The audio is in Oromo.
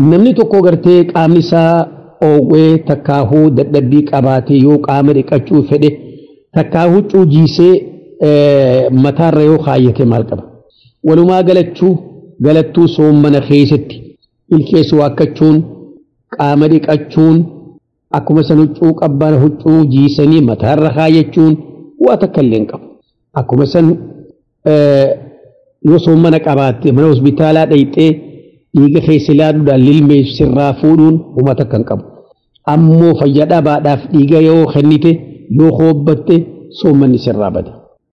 namni tokko gartee qaamni isaa oowwee takkaahuu dadhabbii qabaate yoo qaama dhiqachuu fedhe takkaa huccuu jiisee mataarra yoo kaayyate maal qaba. Walumaa galachuu galattuu soommana keessatti ilkeessu waakkachuun qaama dhiqachuun akkuma san huccuu qabbana huccuu jiisanii mataarra kaayyachuun waa takka illee hin qabu. Akkuma san yoo soommana qabaatte mana hospitaalaa dhayxee dhiiga keessa ilaaluudhaan lilmee sirraa fuudhuun huma takka hin qabu. Ammoo fayyaa dhabaadhaaf dhiiga yoo kennite yoo hoobbatte soommanni sirraa bada.